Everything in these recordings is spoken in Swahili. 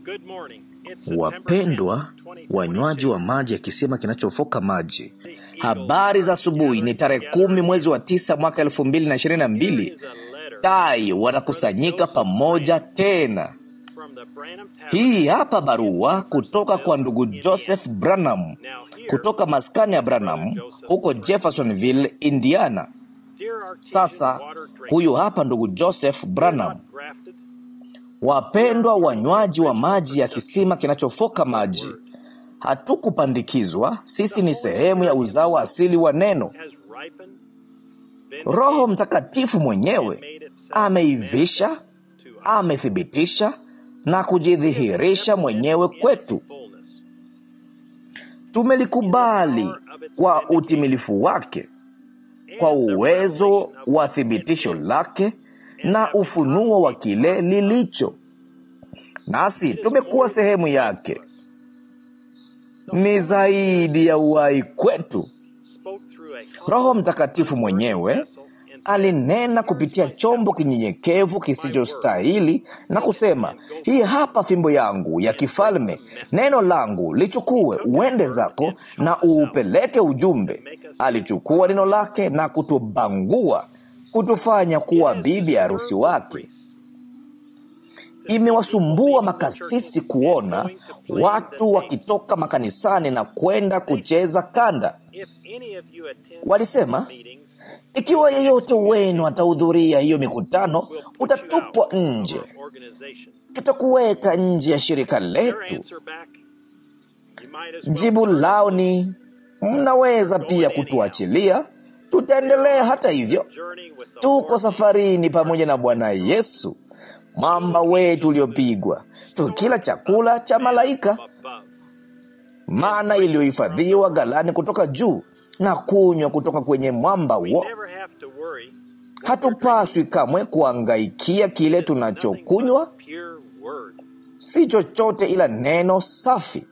Wapendwa wanywaji wa maji ya kisima kinachofoka maji, habari za asubuhi. Ni tarehe kumi mwezi wa tisa mwaka elfu mbili na ishirini na mbili. Tai wanakusanyika pamoja tena. Hii hapa barua kutoka kwa ndugu Joseph Branham kutoka maskani ya Branham huko Jeffersonville, Indiana. Sasa huyu hapa ndugu Joseph Branham. Wapendwa wanywaji wa maji ya kisima kinachofoka maji, hatukupandikizwa. Sisi ni sehemu ya uzao asili wa neno. Roho Mtakatifu mwenyewe ameivisha, amethibitisha na kujidhihirisha mwenyewe kwetu. Tumelikubali kwa utimilifu wake, kwa uwezo wa thibitisho lake na ufunuo wa kile lilicho, nasi tumekuwa sehemu yake. Ni zaidi ya uhai kwetu. Roho Mtakatifu mwenyewe alinena kupitia chombo kinyenyekevu kisichostahili na kusema, hii hapa fimbo yangu ya kifalme, neno langu lichukue, uende zako na uupeleke ujumbe. Alichukua neno lake na kutubangua, kutufanya kuwa bibi harusi wake. Imewasumbua makasisi kuona watu wakitoka makanisani na kwenda kucheza kanda. Walisema, ikiwa yeyote wenu atahudhuria hiyo mikutano, utatupwa nje, tutakuweka nje ya shirika letu. Jibu lao ni mnaweza pia kutuachilia, tutaendelea. Hata hivyo, tuko safarini pamoja na Bwana Yesu, mwamba wetu uliopigwa, tukila chakula cha malaika, mana iliyohifadhiwa ghalani kutoka juu na kunywa kutoka kwenye mwamba huo. Hatupaswi kamwe kuangaikia kile tunachokunywa, si chochote ila neno safi.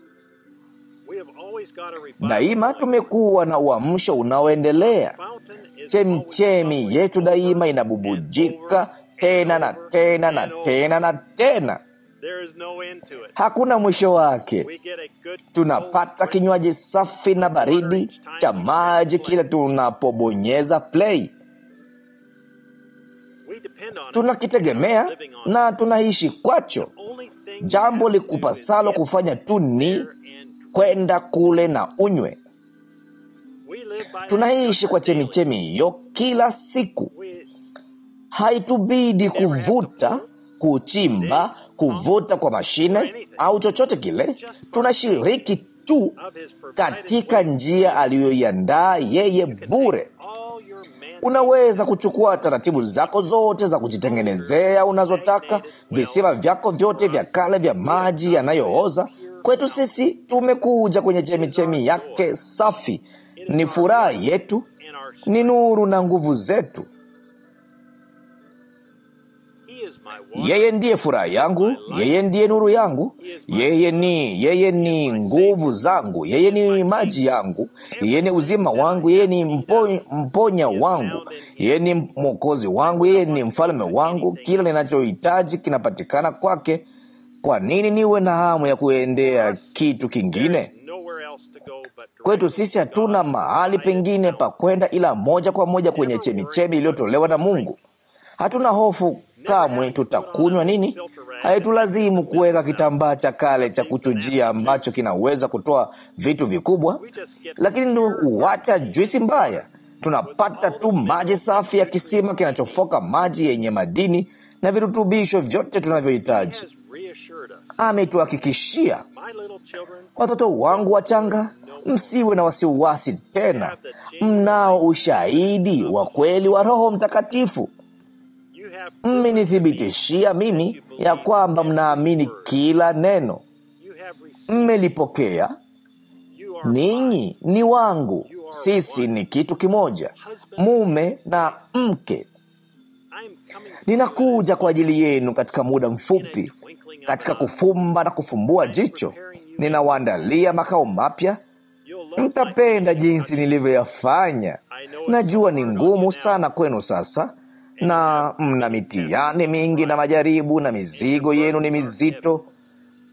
Daima tumekuwa na uamsho unaoendelea. Chemchemi yetu daima inabubujika tena na tena na tena na tena, hakuna mwisho wake. Tunapata kinywaji safi na baridi cha maji kila tunapobonyeza play. Tunakitegemea na tunaishi kwacho. Jambo likupasalo kufanya tu ni kwenda kule na unywe. Tunaishi kwa chemichemi hiyo kila siku. Haitubidi kuvuta, kuchimba, kuvuta kwa mashine au chochote kile. Tunashiriki tu katika njia aliyoiandaa yeye bure. Unaweza kuchukua taratibu zako zote za kujitengenezea unazotaka, visima vyako vyote vya kale vya maji yanayooza. Kwetu sisi tumekuja kwenye chemichemi yake safi. Ni furaha yetu, ni nuru na nguvu zetu. Yeye ndiye furaha yangu, yeye ndiye nuru yangu, yeye ni yeye ni nguvu zangu, yeye ni maji yangu, yeye ni uzima wangu, yeye ni mpo, mponya wangu, yeye ni mwokozi wangu, yeye ni mfalme wangu. Kila ninachohitaji kinapatikana kwake. Kwa nini niwe na hamu ya kuendea kitu kingine? Kwetu sisi hatuna mahali pengine pa kwenda ila moja kwa moja kwenye chemichemi iliyotolewa na Mungu. Hatuna hofu kamwe tutakunywa nini. Haitulazimu kuweka kitambaa cha kale cha kuchujia ambacho kinaweza kutoa vitu vikubwa, lakini huacha juisi mbaya. Tunapata tu maji safi ya kisima kinachofoka maji yenye madini na virutubisho vyote tunavyohitaji. Ametuhakikishia, watoto wangu wachanga, msiwe na wasiwasi tena, mnao ushahidi wa kweli wa Roho Mtakatifu. Mmenithibitishia mimi ya kwamba mnaamini kila neno, mmelipokea. Ninyi ni wangu, sisi ni kitu kimoja, mume na mke. Ninakuja kwa ajili yenu katika muda mfupi, katika kufumba na kufumbua jicho. Ninawaandalia makao mapya. Mtapenda jinsi nilivyoyafanya. Najua ni ngumu sana kwenu sasa na mna mitihani mingi na majaribu, na mizigo yenu ni mizito,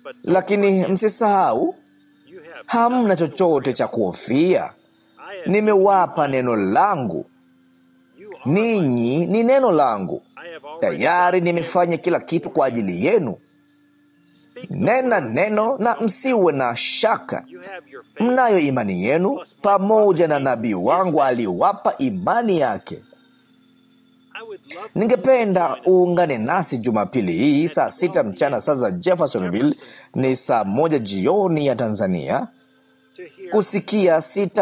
lakini msisahau, hamna chochote cha kuhofia. Nimewapa neno langu, ninyi ni neno langu. Tayari nimefanya kila kitu kwa ajili yenu. Nena neno na msiwe na shaka. Mnayo imani yenu, pamoja na nabii wangu aliwapa imani yake. Ningependa uungane nasi Jumapili hii saa sita mchana saa za Jeffersonville, ni saa moja jioni ya Tanzania, kusikia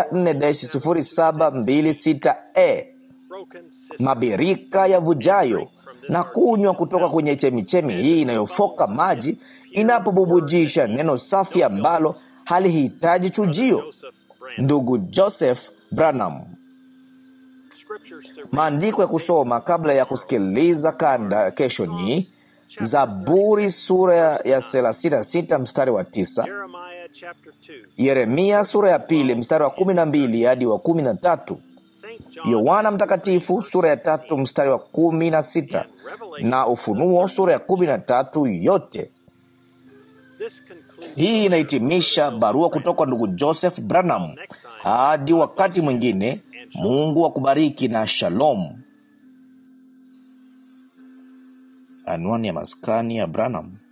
64-0726e mabirika ya vujayo na kunywa kutoka kwenye chemichemi hii inayofoka maji inapobubujisha neno safi ambalo halihitaji chujio. Ndugu Joseph Branham. Maandiko ya kusoma kabla ya kusikiliza kanda kesho ni Zaburi sura ya 36 mstari wa tisa, Yeremia sura ya pili mstari wa kumi na mbili hadi wa kumi na tatu, Yohana Mtakatifu sura ya tatu mstari wa kumi na sita na Ufunuo sura ya kumi na tatu yote. Hii inahitimisha barua kutoka kwa ndugu Joseph Branham. Hadi wakati mwingine, Mungu akubariki na shalom. Anwani ya maskani ya Branham